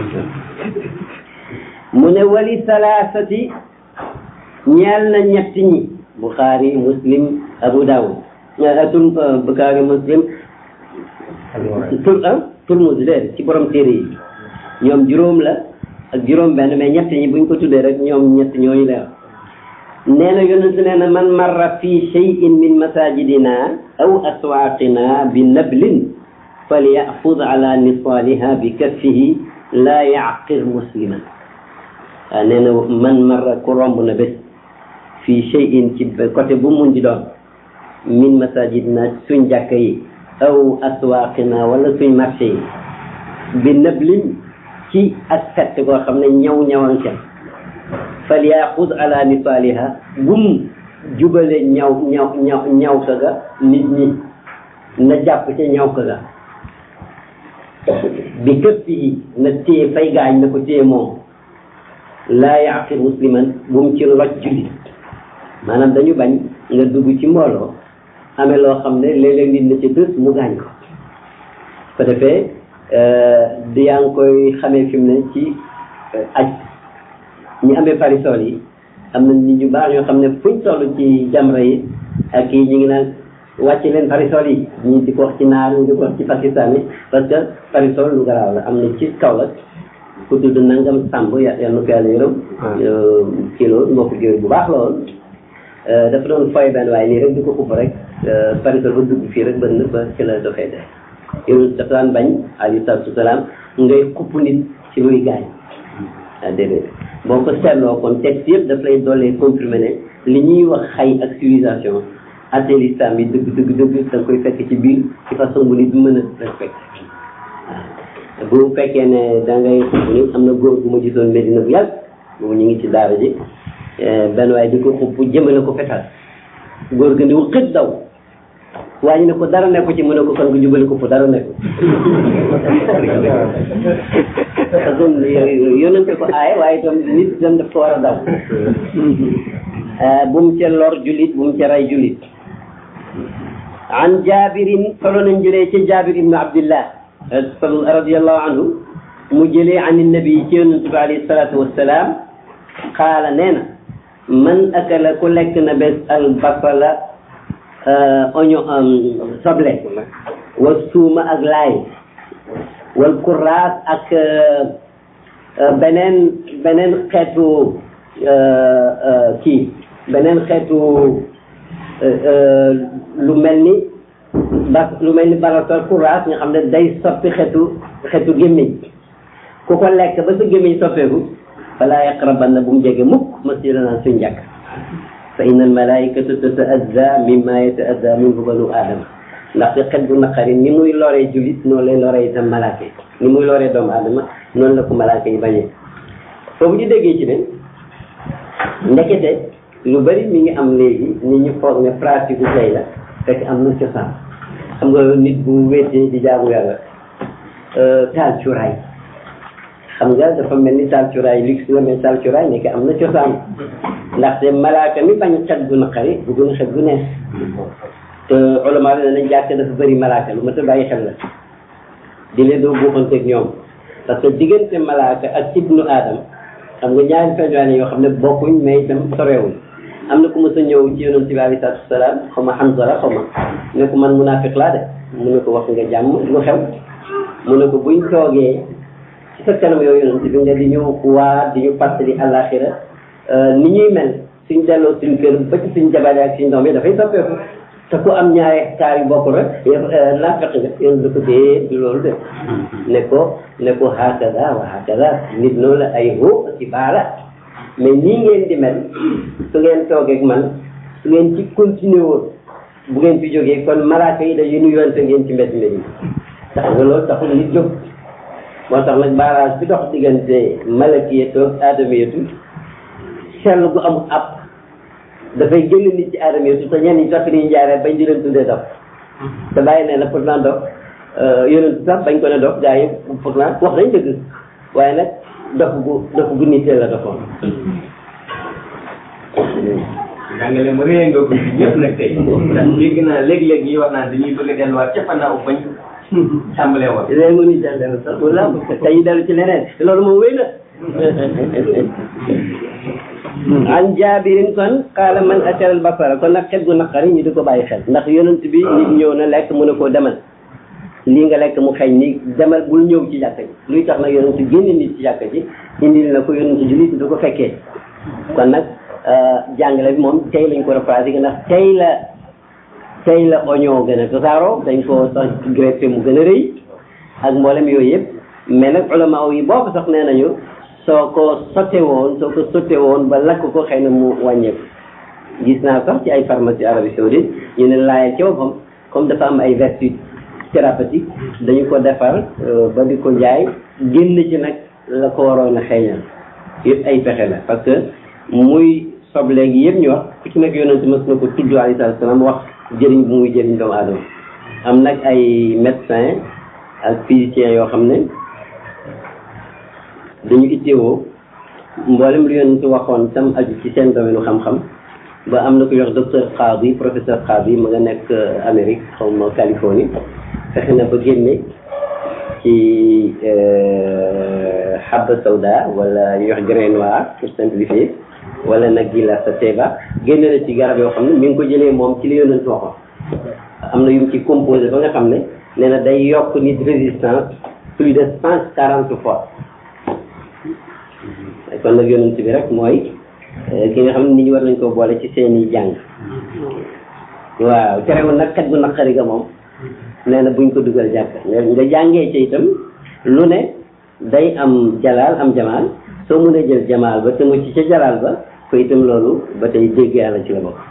mu ne wali salaasati ñeel na ñett ñi Bukhari Muslim Abu Dawud tur Bukhari Muslim tur ah Turmuz déer ci borom téere yi ñoom juróom la ak juróom benn mais ñett ñi buñ ko tuddee rek ñoom ñett ñooñu la nee na yonent nee na man marra fi shay'in min masajidina aw aswaqina bi nablin falyahfud ala nisaliha bi kaffihi la yaqir musliman waaw nee na man marra ku romb na bés fi shay'in ci côté bu mun di doon min masajidina suñ jàkka yi aw aswaqina wala suñ marché yi bi nablin ci ak fett koo xam ne ñaw ñawan ca fal yaxud ala misaliha bum jubale ñaw ñaw ñaw ñaw ka ga nit ñi na jàpp ca ñaw ka ga bi këpp yi na téye fay gaañ na ko téye moom laa yaqir musliman bum ci loj jullit maanaam dañu bañ nga dugg ci mbooloo amee loo xam ne léeg-léeg nit na ci dës mu gaañ ko ko defee di yaa ngi koy xamee fi mu ne ci aj ñi amee parisol yi am na nit ñu baax ñoo xam ne fuñ toll ci jamra yi ak yi ñu ngi naan wàcce leen parisol yi ñii di ko wax ci naar ñi di ko wax ci pakistan yi parce que parisol lu garaaw la am na ci kaw la ku tudd nangam sàmb yal na ko yàlla yërëm kii loolu mbokk jiw bu baax lool dafa doon foy benn waaye nii rek di ko xupp rek parisol ba dugg fii rek ba nëb ba ci la doxee def yow dafa daan bañ alayhi salaatu wasalaam ngay xupp nit ci luy gaañ ah déedéet boo ko seetloo kon texte yëpp daf lay doolee confirmer ne li ñuy wax xay ak civilisation atte l'islam yi dëgg dëgg dëgg da nga koy fekk ci biir ci façon bu nit mën a respecté waaw bu fekkee ne da ngay xupp nit am na góor bu ma gisoon Medina bu yàgg boobu ñu ngi ci daara ji benn waaye di ko xupp jëmale ko fetal góor gi ni wu xët daw waa ñu ne ko dara nekku ci mu ne ko kon nga jubali ko fu dara nekku parce que yónnante ko aay waaye itam nit itam daf ko war a daw bu mu ca lor julit bu mu ca ray julit an jabirin solo nañ jëlee ci jabir ibnu abdillah radiallahu anhu mu jëlee an nabi ci yonente bi alayhi salatu wassalam qaala nee na man akala ku lekk na bés al basala oignon soble wal suuma ak laay wal kuraas ak beneen beneen xeetu kii beneen xeetu lu mel ni ba lu mel ni barator courage nga xam ne day soppi xeetu xeetu gémmiñ ku ko lekk ba sa gémmiñ soppeeku falaa yaqrabanna bu mu jege mukk masjidana suñ jàkk fa inna al malaikatu tataazza mimma yataazza minhu banu aadama ndaxte xet bu naqari ni muy loree julit noonu lay loree itam malaaka yi ni muy loree doomu aadama noonu la ko malaaka yi bañee foofu ñu déggee ci ne ndekete lu bari mi ngi am léegi nit ñu foog ne pratique bu tey la fekk am na cosaan xam nga nit bu wéetee di jaamu yàlla taal cuuraay xam nga dafa mel ni taal cuuraay luxe la mais taal cuuraay nekk am na cosaan ndaxte malaaka mi bañ xet gu naqari bu gën a xet gu neex te ulama bi nañ jàkk dafa bëri malaaka lu ma ta bàyyi xel la di leen doo buuxanteeg ñoom parce que diggante malaaka ak ibnu adam xam nga ñaari feeñwaane yoo xam ne bokkuñ mais itam sorewuñ am na ku mës a ñëw ci yonent bi alayhi salaatu wasalaam xaw ma Hanzala xaw ma ne ko man munaafiq laa de mu ne ko wax nga jàmm lu xew mu ne ko buñ toogee ci sa kanam yow yonent bi nga di ñu waa di ñu fàttali àllaaxira ni ñuy mel suñ delloo suñ kër ba ci suñ jabar ak suñ doom yi dafay soppeeku te ku am ñaari hectares yu bokk rek naafeq nga yoon da ko dee du loolu de ne ko ne ko hakada wa hakada nit noonu la ay hoo ci baala mais nii ngeen di mel su ngeen toogee ak man su ngeen ci continuer woon bu ngeen fi jógee kon malaaka yi dañuy nuyuwante ngeen ci mbedd mbedd yi tax nga loolu taxul nit jóg moo tax nag barrage bi dox diggante malakiyatu ak aadamiyatu sell gu amul ab dafay génn nit ci aadama yi te ñenn ñi sax ni ñu jaaree bañ di leen tuddee dof te bàyyi ne la pourtant dof yonent sax bañ ko ne dof gaa yi pourtant wax nañ dëgg waaye nag dof gu dof gu nitee la dofoon jàngale mu réy nga ko ci ñëpp nag tey ndax dégg naa léeg-léeg yi wax naan dañuy bëgg a delluwaat ca fannaaw bañ tàmbalee woon léegi mu nit dellu sax wala tey dellu ci leneen te loolu moom wéy na an jaabirin kon qaala man akala al basara kon nag xet gu naqari ñu di ko bàyyi xel ndax yonent bi nit ñëw na lekk mu ne koo demal lii nga lekk mu xeeñ ni demal bul ñëw ci jàkka ji luy tax nag yonent génne nit ci jàkka ji indil na ko yonent jullit du ko fekkee kon nag jàngale bi moom tey lañ ko repratiqué ndax tey la tey la oignon gën a tasaaroo dañ ko sax greffé mu gën a rëy ak mboolem yooyu yëpp mais nag ulama yi boobu sax nee nañu soo ko sotte woon soo ko sotte woon ba lakk ko xëy na mu wàññeeku gis naa sax ci ay pharmacie Arabie Saoudite ñu ne laayal ci boppam comme dafa am ay vertus thérapeutique dañu ko defar ba di ko jaay génn ci nag la ko waroon a xeeñal yëpp ay pexe la parce que muy soble gi yëpp ñu wax ku ci nekk yonent mës na ko tudd alayhi salaam wax jëriñ bu muy jëriñ doomu aadama am nag ay médecin ak physicien yoo xam ne dañu itteewoo mboolem lu yonent waxoon tam aju ci seen domaine xam-xam ba am na ko yox docteur Khadi professeur Khadi ma nga nekk Amérique xaw ma Californie fexe na ba génne ci habba sawda wala ñu wax grain noir pour simplifier wala nag gila sa teba génne na ci garab yoo xam ne mi ngi ko jëlee moom ci li yonent waxoon am na yu mu ci composé ba nga xam ne nee na day yokk nit résistance plus de cent quarante fois kon nag yonent bi rek mooy ki nga xam ne nit ñi war nañ ko boole ci seeni jàng waaw terewul nag kat gu naqari ga moom nee na buñ ko dugal jàkk nga jàngee ci itam lu ne day am jalaal am jamaal soo mënee jël jamaal ba te mu ci ca jalaal ba ko itam loolu ba tey dégg yàlla ci la bokk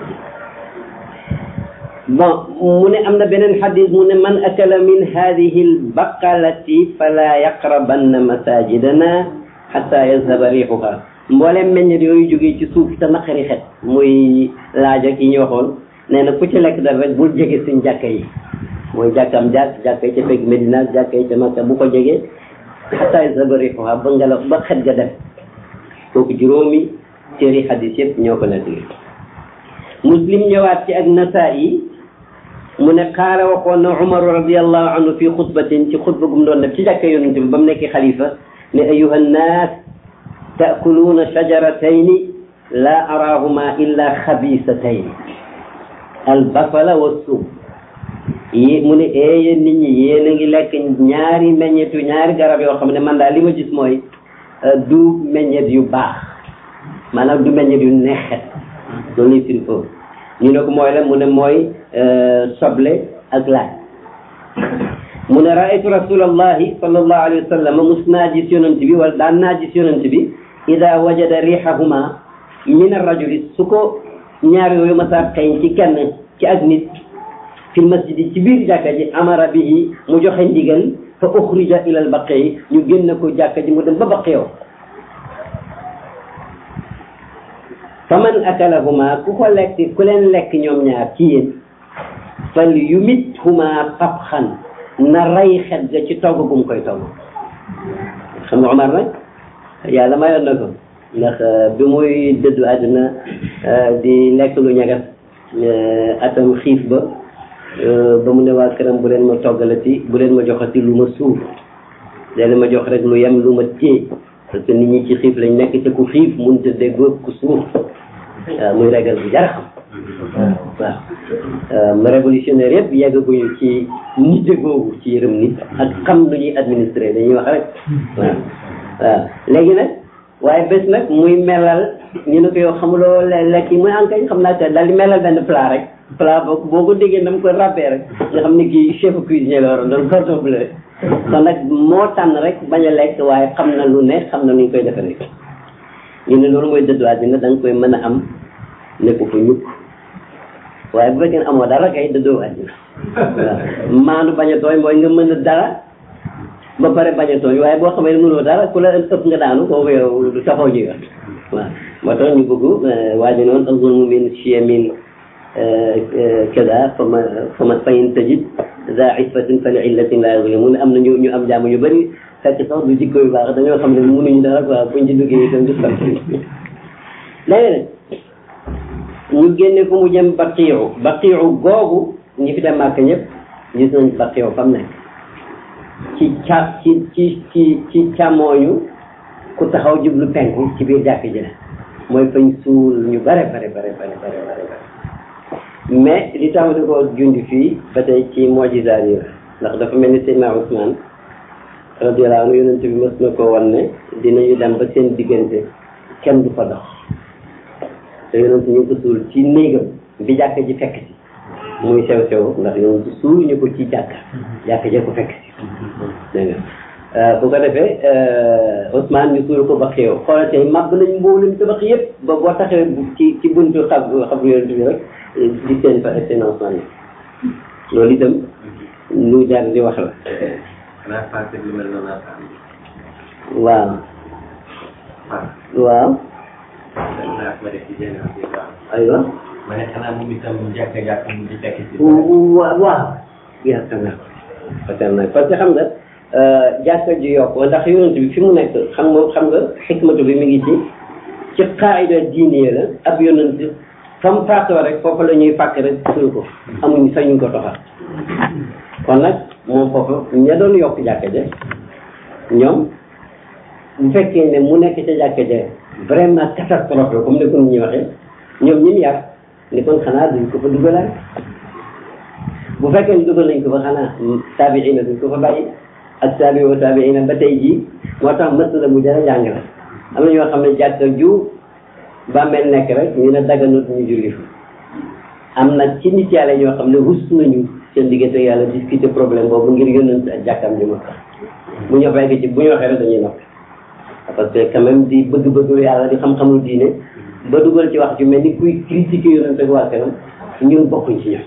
bon mu ne am na beneen xadis mu ne man akala min hadihi albaqalati fala yaqrabanna masajidana xatta yazhaba riixuha mboolem meññet yooyu jógee ci suuf te naqari xet muy laaj ak yi ñu waxoon nee na ku ci lekk dara rek bul jege suñ jàkka yi mooy jàkkam jàkk jàkka yi ca fekk Medina jàkka yi ca Makka bu ko jegee xatta yazhaba riixuha ba ngelaw ba xet ga dem kooku juróomi téeri xadis yëpp ñoo ko nettali muslim ñëwaat ci ak Nasaa'i mu ne xaara waxoon na Umar radiallahu anhu fi xutbatin ci xutba gum doon def ci jàkka yonent bi ba mu nekkee xalifa ne ayuha nnaas taakuluuna shajaratayni laa araahuma illa xabisatayni albasala wa suum yi mu ne ee yéen nit ñi yéen a ngi lekk ñaari meññetu ñaari garab yoo xam ne man daal li ma gis mooy du meññet yu baax maanaam du meññet yu neexet loolu lay firi foofu ñu ne ko mooy la mu ne mooy soble ak laaj mu ne raaytu rasulallahi sallallahu alayhi wa sallam mus naa gis yonent bi wala daan naa gis yonent bi ida wajada rihahuma min arrajuli su ko ñaar yooyu masa xeeñ ci kenn ci ak nit fi masjidi ci biir jàkka ji amara bihi mu joxe ndigal fa uxrija ila al baqi ñu génn ko jàkka ji mu dem ba baqiyoo fa man akalahuma ku ko lekk ku leen lekk ñoom ñaar ci yéen fal yumit huma tabxan na rey xet ga ci togg bu mu koy togg xam nga Omar nag yàlla mayoon na ko ndax bi muy dëddu àdduna di lekk lu ñagas atam xiif ba ba mu ne waa këram bu leen ma toggalati bu leen ma joxati lu ma suuf leen ma jox rek lu yem lu ma téye parce que nit ñi ci xiif lañ nekk te ku xiif mun te déggoo ku suuf waaw muy régal bu jar xam waaw ma révolutionnaire yëpp yeggaguñu ci nite googu ci yërëm nit ak xam lu ñuy administrer dañuy wax rek waaw waaw léegi nag waaye bés nag muy melal ñu ne ko yow xamuloo lekk yi muy enkañ xam naa te daal di melal benn plat rek plat boo boo ko déggee dama koy ràbbee rek nga xam ne kii chef cuisinier la waroon doon cordon bleu kon nag moo tànn rek bañ a lekk waaye xam na lu ne xam na nu ñu koy defaree ñu ne loolu mooy dëddu àddina da nga koy mën a am ne ko fa ñukk waaye bu fekkee ne amoo dara kay dëddoo àddina waaw maanu bañ a tooñ mooy nga mën a dara ba pare bañ a tooñ waaye boo xamee ne mënoo dara ku la ëpp nga daanu kooku yow du taxaw ji wax waaw moo tax ñu bëgg waa ji noonu azulmu min chiyamin kada fama fama fayin tajid za isfatin fa li illatin la yuzlimun am na ñu ñu am jàmm ñu bëri fekk sax du jikko yu baax dañoo xam ne mënuñu dara quoi buñ ci duggee itam du sant léegi nag ñu génne ko mu jëm baqiiru baqiiru googu ñi fi dem màkk ñëpp gis nañ baqiiru fam nekk ci ca ci ci ci ci càmmooñu ku taxaw jublu penku ci biir jàkk ji la mooy fañ suul ñu bare bare bare bare bare bare mais li tax di ko jundi fii ba tey ci mojisaat yi la ndax dafa mel ni Seydina Ousmane radiyallahu anhu yonent bi mës na ko wan ne dinañu dem ba seen diggante kenn du fa dox te yonent ñu ngi ko suul ci néegam bi jàkk ji fekk si muy sew sew ndax yonent suul ñu ko ci jàkk jàkk ji ko fekk si dégg nga bu ko defee Ousmane ñu suul ko ba xew xoolal tey màbb nañ mboolem tabax yëpp ba boo taxee ci ci buntu xab xabru yonent bi rek di seen fa seen Ousmane loolu itam lu jar di wax la xanaa passé lu mel noonu waaw waaw naa ma def ci génération bi waaw aywa ma ne xanaa moom itam jàkka jàkka mu di fekk si waaw waaw yaakaar naa ko yaakaar naa parce que xam nga jàkka ji yokk ndax yonent bi fi mu nekk xam nga xam nga xikmatu bi mi ngi ci ci qaayida diine la ab yonent fa mu faatoo rek foofu la ñuy fàkk rek suul ko amuñ sañuñ ko toxal kon nag moom foofu ña doon yokk jàkka ja ñoom bu fekkee ne mu nekk ca jàkka ja vraiment catastrophe la comme ni ko nit ñi waxee ñoom ñi yar ni kon xanaa duñ ko fa dugalaat bu fekkee ne dugal nañ ko fa xanaa taabiina duñ ko fa bàyyi ak taabi wa taabiina ba tey jii moo tax masala mu jar a jàng la am na ñoo xam ne jàkka ju bàmmeel nekk rek ñu ne daganut ñu julli fa am na ci nit yàlla ñoo xam ne rus nañu seen diggante yàlla discuter problème boobu ngir yónnante ak jàkkam ji ma tax bu ñu fekk ci bu ñu waxee rek dañuy noppi parce que quand même di bëgg-bëgg yàlla di xam-xamul diine ba dugal ci wax ju mel ni kuy critiquer yónnante ak waa kanam ñun bokkuñ ci ñoom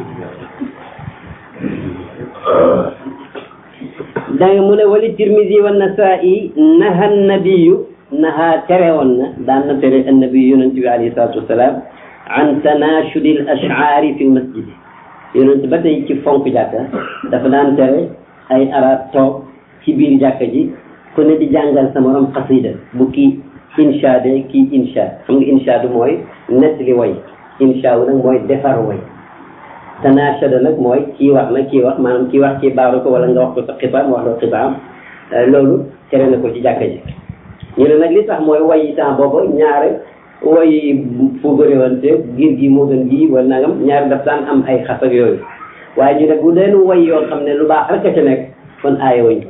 danga mu ne wali tirmisi wa nasaa'i naha nabiyu naha tere woon na daan na tere annabi yonent bi alayhi salatu wasalaam an tanashudi al ash'ari fi l masjid yonent ba tey ci fonk jàkka dafa daan tere ay arab toog ci biir jàkka ji ku ne di jàngal sa morom xasida bu kii inshaade kii insha xam nga inshaadu mooy nettali way insha wu nag mooy defar way tanashada nag mooy kii wax na kii wax maanaam kii wax kii baaru ko wala nga wax ko sa xibaar mu wax ko xibaar loolu tere na ko ci jàkka ji ñu ne nag li tax mooy way yi temps booba ñaare way fu bëriwante giir gi moo gën gi wala nangam ñaare daf daan am ay xas ak yooyu waaye ñu ne bu deen way yoo xam ne lu baax rek a ca nekk kon aaye wañ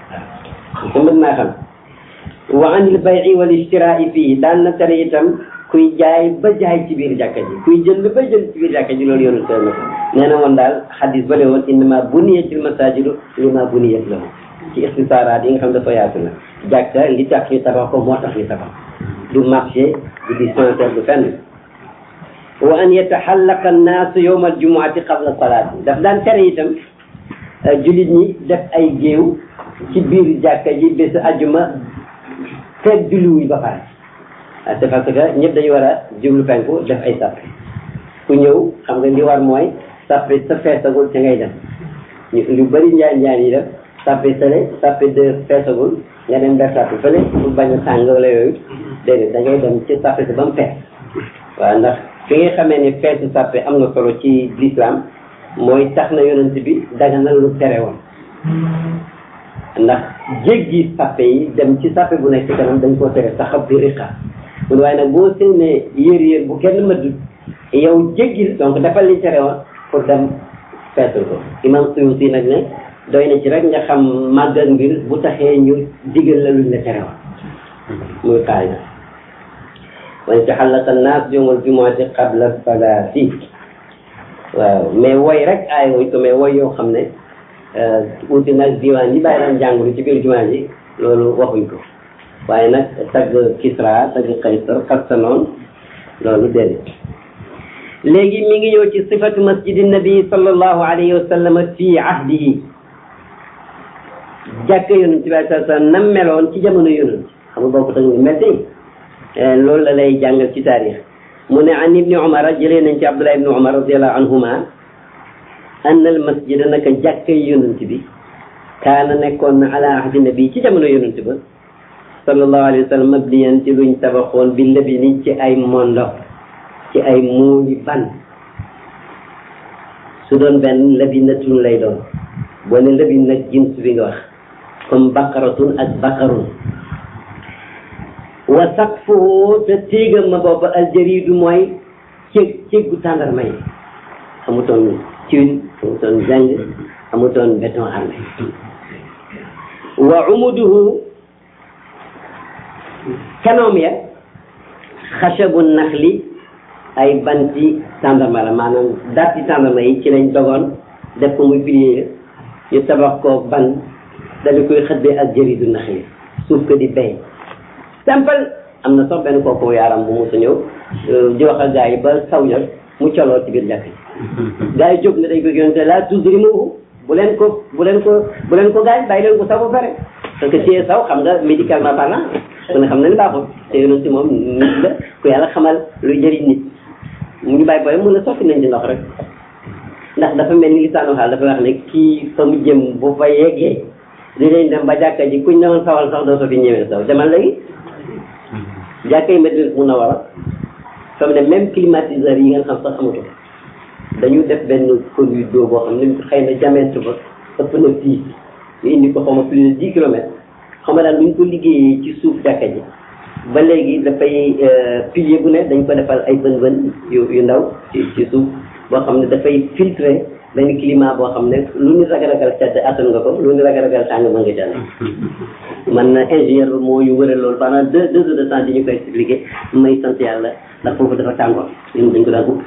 ko mën naa xam wa an il bayi wal istiraa'i fii daan na tere itam kuy jaay ba jaay ci biir jàkka ji kuy jënd ba jënd ci biir jàkka ji loolu yoonu teel na ko nee na woon daal xadis ba le woon innama buniyatil masajidu lima buniyat lahu ci ixtisaaraat yi nga xam dafa yaatu la jàkka li tax ñu tabax ko moo tax ñu tabax du marché du dispensaire du fenn wa an yataxallaqa annaasu yowma aljumuati qabla salaati daf daan tere itam jullit ñi def ay géew ci biir jàkka ji bésu ajuma feeg julliwuñ ba pare ah c'est parce que ñëpp dañu war a jublu penku def ay sàppe ku ñëw xam nga li war mooy sàppe sa feesagul te ngay dem ñu lu bëri njaan njaan yi def sàppe sale sàppe de feesagul nga dem def sàppe fële pour bañ a tàng wala yooyu déedéet da ngay dem ci sàppe si ba mu fees waaw ndax fi nga xamee ne feesu sàppe am na solo ci l'islam mooy tax na yonent bi daga na lu tere woon ndax jéggi sàppe yi dem ci sàppe bu nekk ci kanam dañ koo tere saxab bi riqa mun waaye nag boo séenee yéer yéer bu kenn mëddul yow jéggil donc defal li tere woon pour dem feesul ko imam Suyuti nag ne doy na ci rek nga xam màggal mbir bu taxee ñu digal la luñ la tere woon muy qaayda wa taxallaqa annaas yawmal jumuati qabla salaati waaw mais woy rek aay wuñ ko mais woy yoo xam ne uti nag diwaan yi bàyyi daan jàngulu ci biir jumaa ji loolu waxuñ ko waaye nag tagg Kisra tagg Kaysar Xarsanoon loolu déedéet léegi mi ngi ñëw ci sifatu masjidi nabi sallallahu alayhi wa sallam fi ahdihi jàkka yonent bi sallallahu alayhi wa sallam nam meloon ci jamono yonent xam nga bokk tag mel tey loolu la lay jàngal ci taarix mu ne an ibni umar jëlee nañ ci abdullah ibni umar radiallahu anhuma anna al masjida naka jàkkay yonent bi kaana nekkoon na ala ahdi nabi ci jamono yonent ba sallallahu alayhi wa sallam mabniyan ci luñ tabaxoon bi labini ci ay mondo ci ay muuli ban su doon benn labinatun lay doon boo ne labin nag jins bi nga wax comme baqaratun ak baqarun wa saqfuhu te téegam ma booba aljaridu mooy cég céggu tàndarma yi amutoon tuile amutoon zinc amutoon béton armé wa umuduhu kanoom ya xachabu naxli ay banti tàndarma la maanaam datti tàndarma yi ci lañ dogoon def ko muy pilier ñu tabax ko ban dañu koy xëddee ak jëridu naxli suuf ko di bay simple am na sax benn kooku yaaram bu musa ñëw di wax ak gars yi ba saw jot mu coloo ci biir jàkk yi gars yi jóg na dañ ko yonte la toujours mu bu leen ko bu leen ko bu leen ko gaañ bàyyi leen ko saw ba pare parce que ci saw xam nga médicalement parlant ku ne xam na ni baaxul te yonent moom nit la ku yàlla xamal luy jëriñ nit mu ñu bàyyi booy mun a sotti nañ ci ndox rek ndax dafa mel ni lisaanu xaal dafa wax ne kii fa mu jëm bu fa yeggee dinañ dem ba jàkka ji kuñ ne woon sawal sax doo fi ñëwee saw demal léegi jàkka yi Madina mun a war a fa mu ne même climatiseur yi ngeen xam sax amatu dañu def benn conduite d'eau boo xam ne xëy na diamètre ba ëpp na fii ñu indi ko xaw ma plus de dix kilomètres xam nga daal bu ñu ko liggéeyee ci suuf jàkka ji ba léegi dafay pilier bu ne dañ ko defal ay bën bën yu yu ndaw ci ci suuf boo xam ne dafay filtrer benn climat boo xam ne lu ñu ragal ragal sedd attan nga ko lu ñu ragal ragal tàng mën nga jàll man ingénieur ba moo ñu wëral loolu pendant deux deux heures de temps di ñu koy expliqué may sant yàlla ndax foofu dafa tàngoor ñun dañ ko daan ut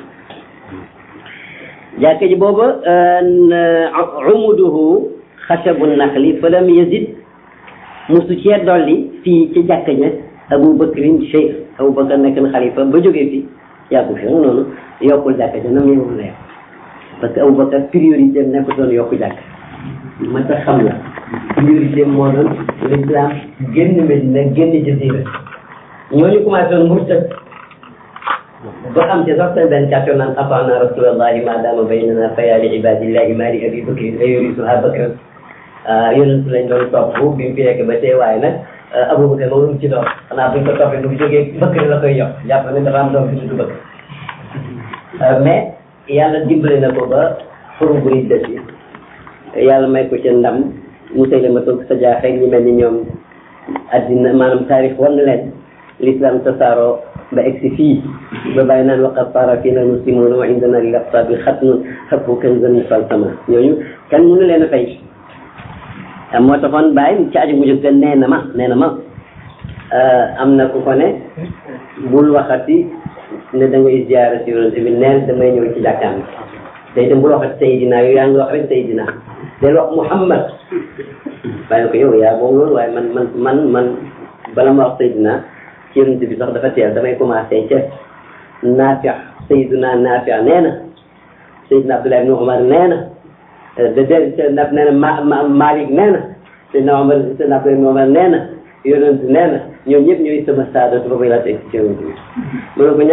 jàkka ji booba umuduhu xachabu naxli fa lam yazid musu cee dolli fii ci jàkka ja Abu Bakrin cheikh Abu Bakar nekk na xalifa ba jógee fi yàggu fi nga noonu yokkul jàkka ja nam yemoon la yokk parce que Abu Bakar priorité am nekk doon yokku jàkk ma tax xam la priorité moo doon l'islam génn Medina génn Jazira ñooñu commencé woon murtad ba am ci sax seen benn kàttan naan ataana rasulallahi ma dama baynana fa yaa li ibadillahi ma li abi bakrin la yurisuha bakran yonent lañ doon topp bi mu fi nekk ba tey waaye nag Abubakar moom lu mu ci doon xanaa buñ ko toppee bu jógee bëkk la koy yokk jàpp ne dafa am doom bi tudd bëkk mais yàlla dimbale na ko ba xuru bu ridda si yàlla may ko ci ndam Musaylima toog sa jaaxee ñu mel ni ñoom addina maanaam taarix war na leen l'islam tasaaroo ba egsi fii ba bàyyi naan waqad saara fiina muslimuuna wa indana lil aqtaabi xatnun xatfu kanzan falsama ñooñu kan mënu leen a fay moo taxoon bàyyi ci aju bu njëkk nee na ma nee na ma am na ku ko ne bul waxati ne da ngay ziyaara si yonente bi neen damay ñëw ci jàkkaam bi te itam bul waxati Seydina yow yaa ngi wax rek Seydina del wax Muhammad bàyyi ko yow yaa moom loolu waaye man man man man bala ma wax Seydina ci yonente bi sax dafa teel damay commencé ca Naafi Seydina Naafi nee na Seydina Abdullah ibn Umar nee na de de naf nee na ma ma Malik nee na Seydina Omar Seydina Abdullah ibn Umar nee na yonente nee na ñoom ñëpp ñooy sama saadatu ba bay laa teg ci yonente bi